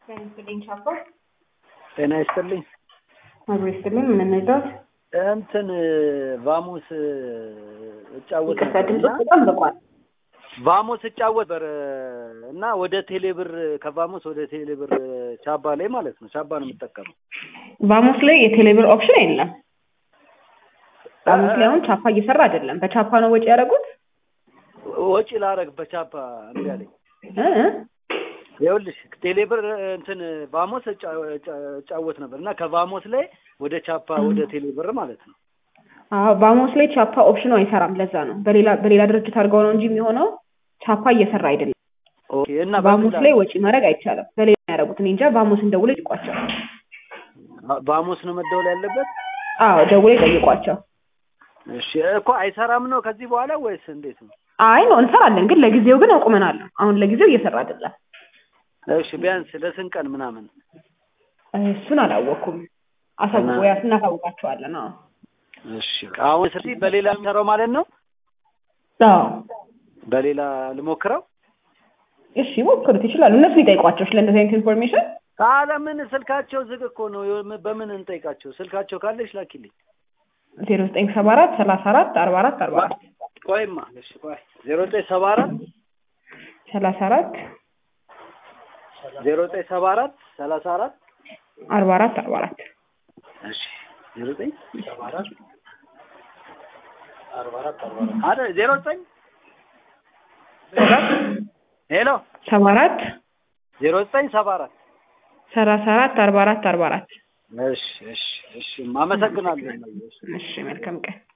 ጤና ይስጥልኝ ቻፓ። ጤና ይስጥልኝ። አብሮ ይስጥልኝ። ምን እንርዳት? እንትን ቫሙስ እጫወት ይቅርታ ነበር ድምፅ እና በጣም ርቋል። ቫሙስ እጫወት ነበር እና ወደ ቴሌብር ከቫሙስ ወደ ቴሌብር ቻባ ላይ ማለት ነው። ቻባ ነው የምጠቀመው። ቫሙስ ላይ የቴሌብር ኦፕሽን የለም። ቫሙስ ላይ አሁን ቻፓ እየሰራ አይደለም። በቻፓ ነው ወጪ ያደረጉት ወጪ ላረግ በቻፓ እምቢ አለኝ። እ እ? ይኸውልሽ ቴሌብር እንትን ቫሞስ እጫ- እጫ- እጫወት ነበር እና ከቫሞስ ላይ ወደ ቻፓ ወደ ቴሌብር ማለት ነው። አዎ ቫሙስ ላይ ቻፓ ኦፕሽኑ አይሰራም። ለዛ ነው በሌላ በሌላ ድርጅት አድርገው ነው እንጂ የሚሆነው ቻፓ እየሰራ አይደለም። ኦኬ እና ቫሙስ በምን ላይ ወጪ ማድረግ አይቻልም። በሌላ ነው ያደረጉት። እኔ እንጃ ቫሙስን ደውለው ይጠይቋቸው። ላ- ቫሞስ ነው መደወል ያለበት? አዎ ደውለው ይጠይቋቸው። እሺ እኮ አይሰራም ነው ከዚህ በኋላ ወይስ እንዴት ነው? አይ ነው እንሰራለን፣ ግን ለጊዜው ግን አቁመናል። አሁን ለጊዜው እየሰራ አይደለም። እሺ ቢያንስ ለስንት ቀን ምናምን? እሱን አላወኩም። አሳውቁ ያ እናሳውቃቸዋለን። አዎ እሺ አሁን ስለዚህ በሌላ የምሰራው ማለት ነው። አዎ በሌላ ልሞክረው። እሺ ሞክሩት፣ ይችላሉ። እነሱ ይጠይቋቸው ስለ እንደዚህ አይነት ኢንፎርሜሽን። አለምን ስልካቸው ዝግ እኮ ነው። የሆነ- በምን እንጠይቃቸው? ስልካቸው ካለሽ ላኪልኝ። ዜሮ ዘጠኝ ሰባ አራት ሰላሳ አራት አርባ አራት አርባ አራት ቆይማ እሺ ቆይ ዜሮ ዘጠኝ ሰባ አራት ሰላሳ አራት ዜሮ ዘጠኝ ሰባ አራት ሰላሳ አራት አርባ አራት አርባ አራት እሺ ዜሮ ዘጠኝ ሰባ አራት አርባ አራት አርባ አራት አይደል ዜሮ ዘጠኝ ሄሎ ሰባ አራት ዜሮ ዘጠኝ ሰባ አራት ሰላሳ አራት አርባ አራት አርባ አራት እሺ እሺ እሺ አመሰግናለሁ። እሺ መልካም ቀን